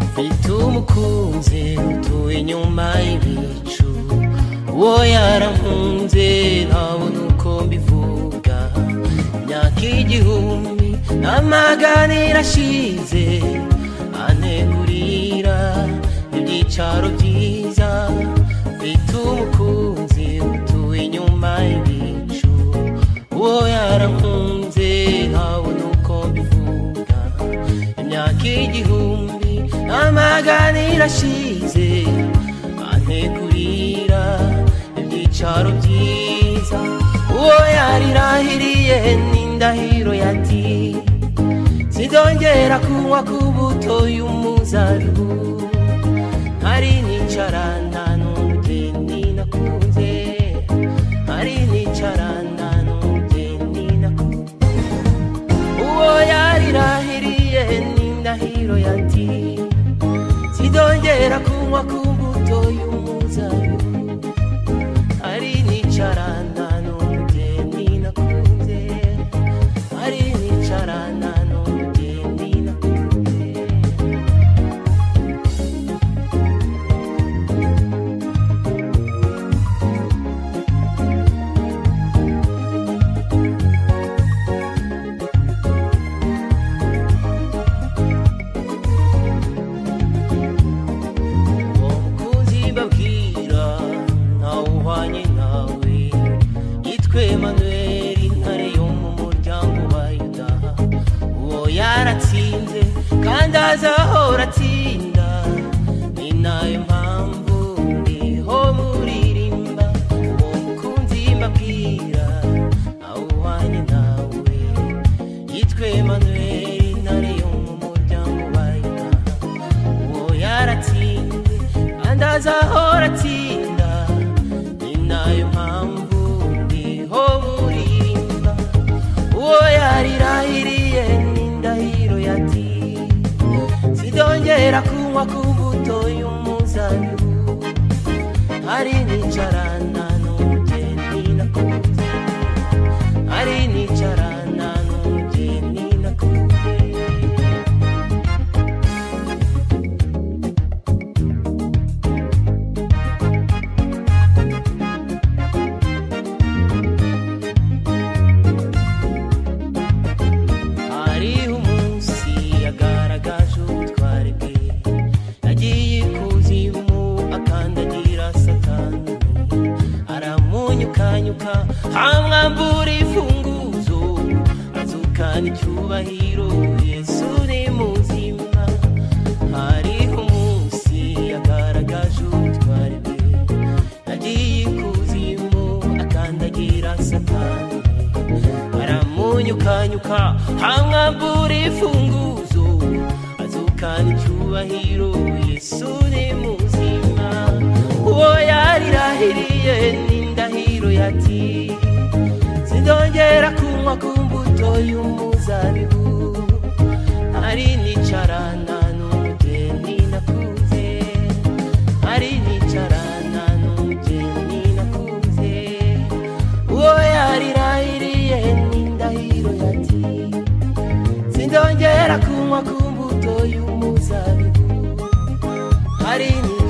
mfite umukunzi utuye inyuma y'ibicu uwo yarankunze ntabona uko mbivuga imyaka igihumbi amaganira ashize anegurira ibyicaro byiza mfite umukunzi utuye inyuma y'ibicu uwo yarankunze ntabona uko mbivuga imyaka igihumbi amagana irashize antegurira ibyicaro byiza uwo yarirahiriye n'indahiro yati zidongera kunywa ku buto y'umuzabibu hari nicara nta n'umugeni nakunze hari nicara nta n'umugeni nakunze uwo yarirahiriye n'indahiro yati zidongera kunywa ku mbuto y'umuzabibu ari nicarana n'umugeni nakunze ari nicarana n'umugeni nakunze kuzibabwira ntawuhwanye nawe yitwe manuel intare yo mu muryango wa yuda uwo yaratsinze kandi azahora atsinda ni nayo mpamvu ndiho muririmba uwo mukunzi mbabwira ntawuhwanye nawe yitwe manuel intare yo mu muryango wa yuda uwo yaratsinze kandi azahora atsinda ni nayo mpamvu ndiho muririmba uwo yarirahiriye n'indahiro yati zidongera kunywa ku mbuto y'umuzabibu hari nicarana n'umugeni nakunze hari nicarana n'umugeni nakunze hariho umunsi yagaragaje ubutwari bwe yagiye kuzimu akandagira satani aramunyukanyuka hamwambura imfunguzo azukana icyubahiro yesu ni muzima hariho umunsi yagaragaje ubutwari bwe yagiye kuzimu akandagira satani aramunyukanyuka hamwambura imfunguzo azukana icyubahiro yesu ni muzima uwo yarirahiriye n'indahiro yati zidongera kunywa ku mbuto y'umuzabibu hari nicarana n'umugeni nakunze hari nicarana n'umugeni nakunze uwo yarirahiriye n'indahiro yati sindongera kunywa ku mbuto y'umuzabibu hari ni